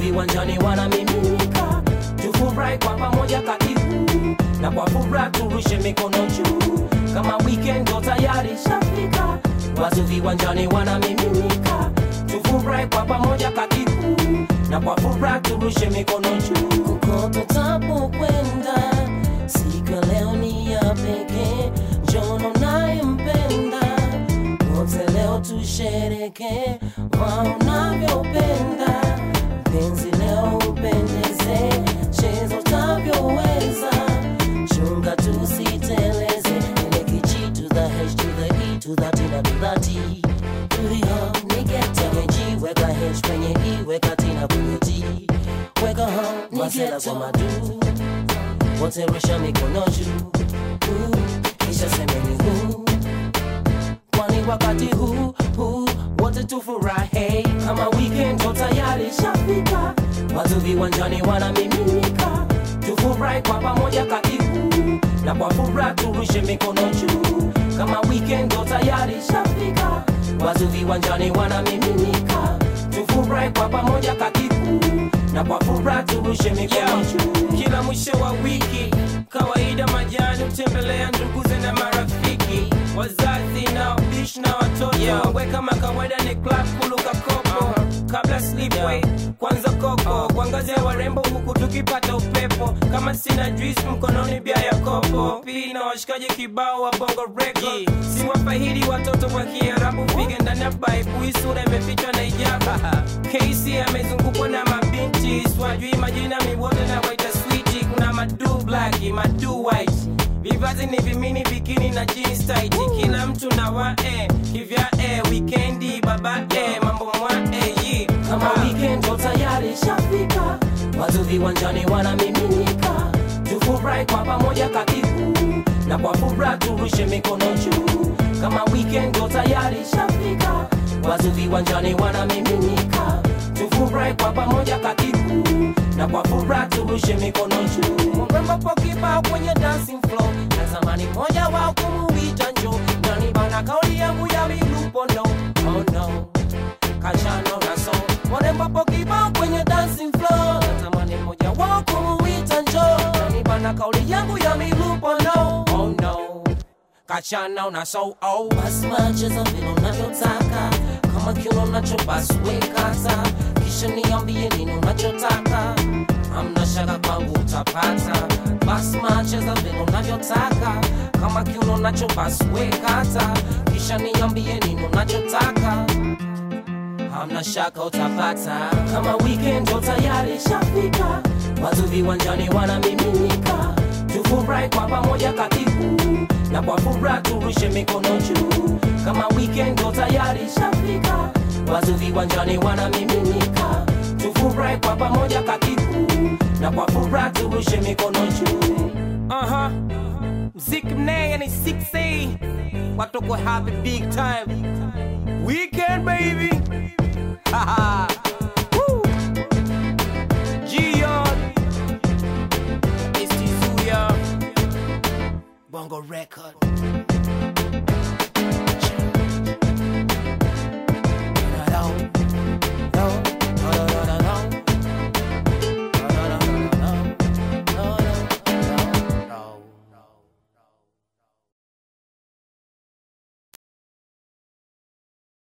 viwanjani wanamiminika, tufurahi kwa pamoja katibu, na kwa furaha turushe mikono juu, kama weekend ndo tayari shafika. Watu viwanjani wanamiminika, tufurahi kwa pamoja katibu, na kwa furaha turushe mikono juu. kokote utapokwenda, siku ya leo ni ya pekee. Njono nayempenda, wote leo tushereke kwa unavyopenda. Penzi leo upendeze, cheza utavyoweza, chunga tusiteleze. Ile kichi to the H to the E to the T na to the T. Tulio nigete kwenye G, weka H kwenye E, weka T na kwenye T. Weka ho, masela kwa madu, wote rusha mikono juu, Uh, kisha semeni huu, kwani wakati huu huu wote tufurahi kama weekend ndo tayari shafika, watu viwanjani wanamiminika, tufurahi kwa pamoja katibu, na kwa furaha turushe mikono juu. Kama weekend ndo tayari shafika, watu viwanjani wanamiminika, tufurahi kwa pamoja katibu, na kwa furaha turushe mikono juu. kila mwisho wa wiki kawaida majani hutembelea nduguze na marafiki wazazi na bish na watoto yeah. we kama kawaida ni club kuluka kopo kabla slipway kwanza koko kuangazia warembo huku tukipata upepo kama sina juice mkononi bia ya kopo pili na washikaji kibao wa bongo record si wafahidi watoto wa kiarabu pige ndani ya baibu hii sura imefichwa na ijaba kc amezungukwa na mabinti swajui majina miwote na waita switi kuna madu black madu white vivazi ni vimini bikini na jeans tight kila mtu na wae kivya e wikendi baba e mambo mwa e yi kama weekend ndo tayari shafika, watu viwanjani wanamiminika, tufurahi kwa pamoja katibu, na kwa furaha turushe mikono juu. Kama weekend ndo tayari shafika, watu viwanjani wanamiminika, tufurahi kwa pamoja katibu, na kwa furaha turushe mikono juu. Mrembo kibao kwenye dancing floor, natamani moja wao kumuita njo, nani bana kauli yangu ya milupo no, oh no, kachano na so. Mrembo kibao kwenye dancing floor, natamani moja wao kumuita njo, nani bana kauli yangu ya milupo no, oh no, kachano na so oh. Basi macheza vile unavyotaka, kama kiuno nacho basi wekata, kisha niambie nini unachotaka hamna shaka kwangu utapata basi macheza vile unavyotaka kama kiuno nacho basi wekata kisha niambie nini unachotaka hamna shaka utapata kama weekend ndo tayari shafika, watu viwanjani wanamiminika, tufurahi kwa pamoja katibu, na kwa furaha turushe mikono juu. Kama weekend ndo tayari shafika, watu viwanjani wanamiminika, tufurahi kwa pamoja katibu, na kwa furaha turushe mikono juu. Aha. Mziki mnene ni 6A. Watu ko happy big time. Weekend baby. Haha. Woo. Gion. It's Tizuya. Bongo Record.